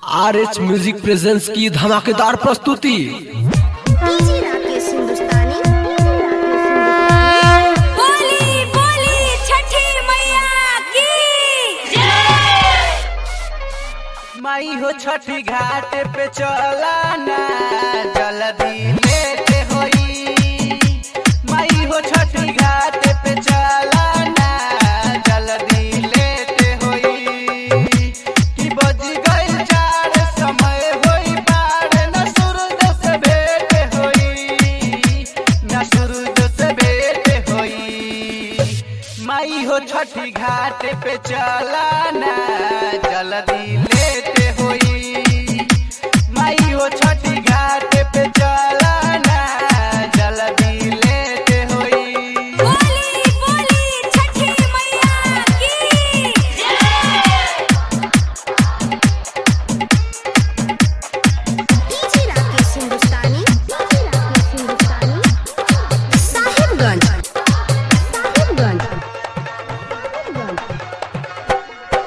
R H music presents की धमाकेदार प्रस्तुति डीजे राकेश हिंदुस्तानी बोली बोली छठी मैया की माई हो छठी घाट पे चलाना जल्दी लेट होई माई हो छठी घाट पे चलाना जल्दी लेट होई कि बज गइल चार समय होई पार न सूरज से भेंट होई न सूरज से भेंट होई माई हो छठी घाट पे चलाना जल्दी लेट होई माई हो छठी घाट पे चलाना जल्दी लेट होई बोली बोली छठी मैया की डीजे राकेश हिंदुस्तानी डीजे राकेश हिंदुस्तानी साहिबगंज साहिबगंज साहिबगंज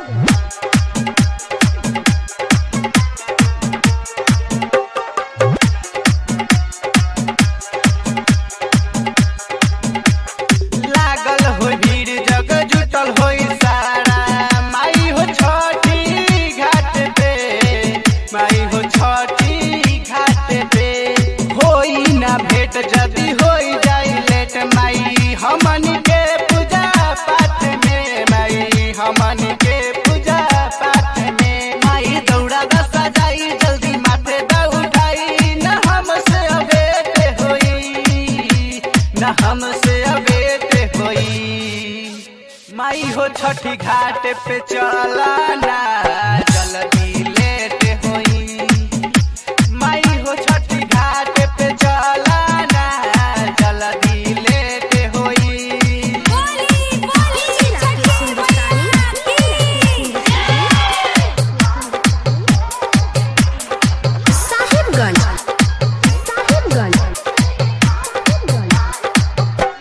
लागल हो भीड़ जग जुटल होई सारा माई हो छठी घाट पे माई हो छठी घाट पे होई ना भेंट जदी होई जाई लेट माई हमन के पूजा पाठ में माई हमन के पूजा पाठ में माई दौड़ा दसा जाई जल्दी माथे दा उठाई न हमसे अबेट होई न हमसे अबेट होई माई हो छठी घाट पे चलाना जल्दी लेट होई माई हो छठी घाट पे चलाना जल्दी लेट होई बोली बोली छठी मैया की साहिबगंज साहिबगंज साहिबगंज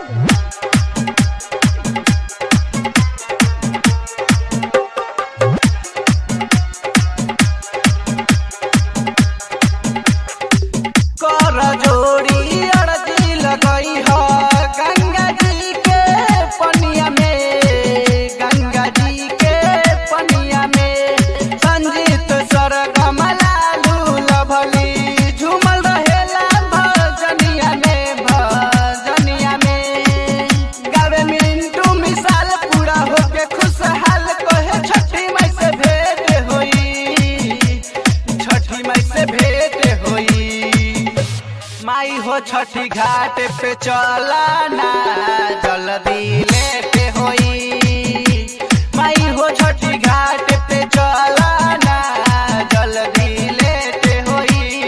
कर जोड़ी अड़जी लगई ह गंगा जी के पनिया में गंगा जी के पनिया में संजीत सर कमलालू लभली झूमल रहेला भजनिया में भजनिया में गावे मिंटू मिसाल पूरा होके खुशहाल कहे छठी माई से भेंट होई छठी माई से भेंट होई माई हो छठी घाट पे चलाना जल्दी लेट होई माई हो छठी घाट पे चलाना जल्दी लेट होई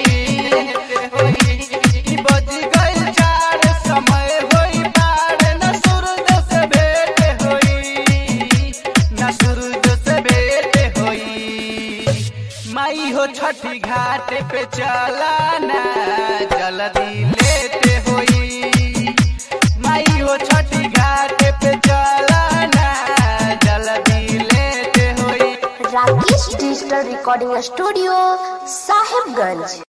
कि बज गइल चार समय होई पार न सूरज से भेंट होई न सूरज से भेंट होई माई हो छठी घाट पे चलाना जल्दी लेट होई माई हो छठी घाट पे चलाना जल्दी लेट होई Rakesh digital recording studio Sahibganj